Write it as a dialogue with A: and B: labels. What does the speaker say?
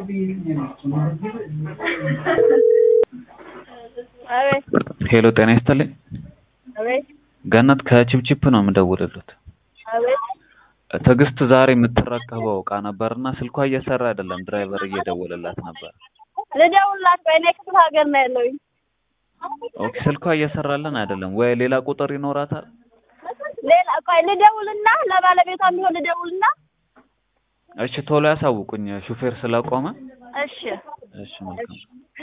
A: አቤት
B: ሄሎ ጤና ይስጥልኝ።
A: አቤት
B: ገነት ከቺፕቺፕ ነው የምደውልልዎት።
A: አቤት
B: ትዕግስት ዛሬ የምትረከበው እቃ ነበርና ስልኳ እየሰራ አይደለም። ድራይቨር እየደወለላት ነበር።
A: ልደውልላት ቆይ፣ እኔ ክፍለ ሀገር ነው ያለሁኝ።
B: ኦኬ ስልኳ እየሰራልን አይደለም ወይ? ሌላ ቁጥር ይኖራታል?
A: ሌላ ቆይ ልደውልና ለባለቤቷ ቢሆን ልደውልና
B: እሺ ቶሎ ያሳውቁኝ፣ ሹፌር ስለቆመ።
A: እሺ
B: እሺ መልካም